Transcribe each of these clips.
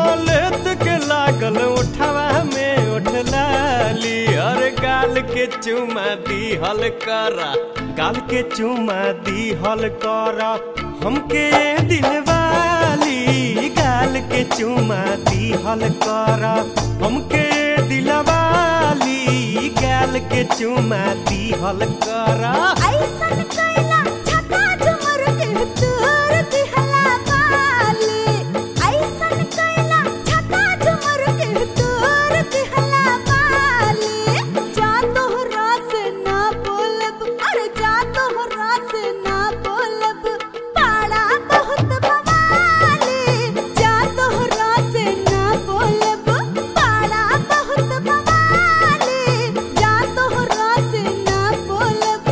लेत के लागल उठवा में उठलाली और गाल के चुमा दी हल करा गाल के चुमा दी हल करा हमके दिलवाली गाल के चुमा दी हल करा हमके दिलवाली गाल के चुमा दी हल करा ऐसन कैला छक्का झुमर के तोर दिहला बाली ऐसन कैला छक्का झुमर के तोर दिहला बाली जा तोहरा से ना बोलब अरे जा तोहरा से ना बोलब पाड़ा बहुत बवाली जा तोहरा से ना बोलब पाड़ा बहुत बवाली जा तोहरा से ना बोलब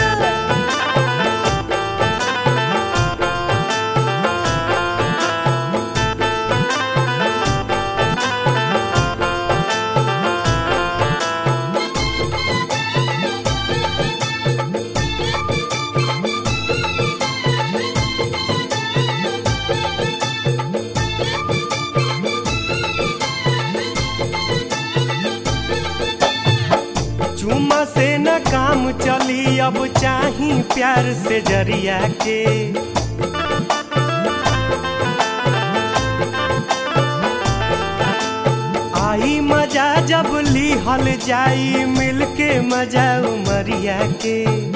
चुमा से न काम चली अब चाही प्यार से जरिया के आई मजा जब लिहल जाई मिलके मजा उमरिया के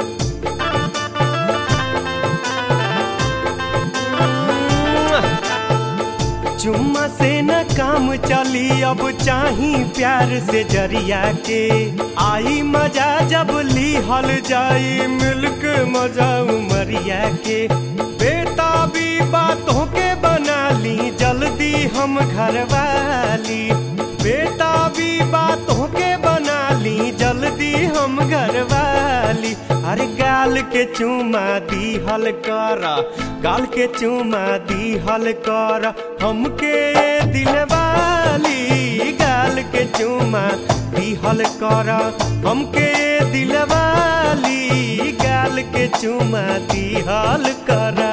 चुम्मा से न काम चली अब चाही प्यार से जरिया के आई मजा जब लिहल जाई मिलक मजा उमरिया के बेटा भी बातों के बना ली जल्दी हम घर वाली बेटा भी बातों के बना ली जल्दी हम घर वाली अरे गाल के चुमा दी हल करा गाल के चुमा दी हल करा हमके दिलवाली गाल के चुमा दी हल करा हमके दिलवाली गाल के चुमा दी हल करा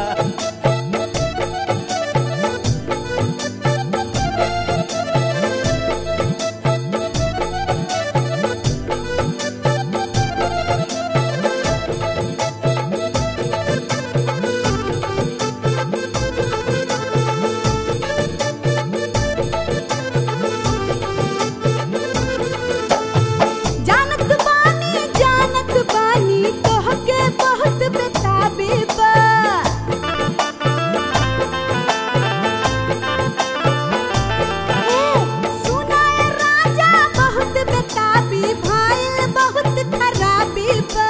जानत बानी जानत बानी तोहके बहुत बेताबी बा ए, सुनाए राजा बहुत बेताबी भाई बहुत खराबी बा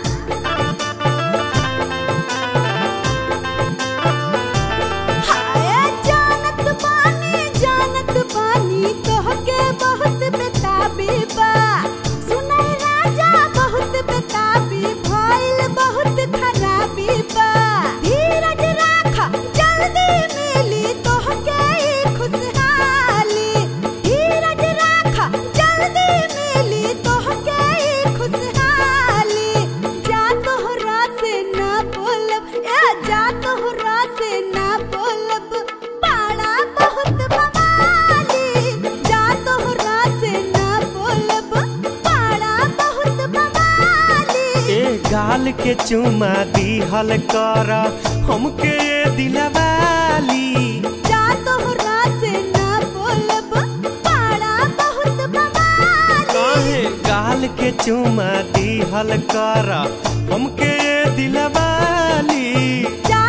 हाय जानत बानी जानत बानी तोहके बहुत बेताबी बा सुनाई राजा बहुत बेताबी भइल बहुत खराबी बा धीरज राख जल्दी मिली तोहके ई खुशहाली धीरज राख जल्दी मिली तोहके ई खुशहाली जा तोहरा से ना बोलब ए जा तोहरा से ना बोलब पाड़ा बहुत बवाली जा तोहरा से ना बोलब पाड़ा बहुत बवाली ए गाल के चुमा दी हल करा हमके दिलवाली जा तोहरा से ना बोलब पाड़ा बहुत बवाली काहे गाल के चुमा दी हल करा हमके दिलवाली जा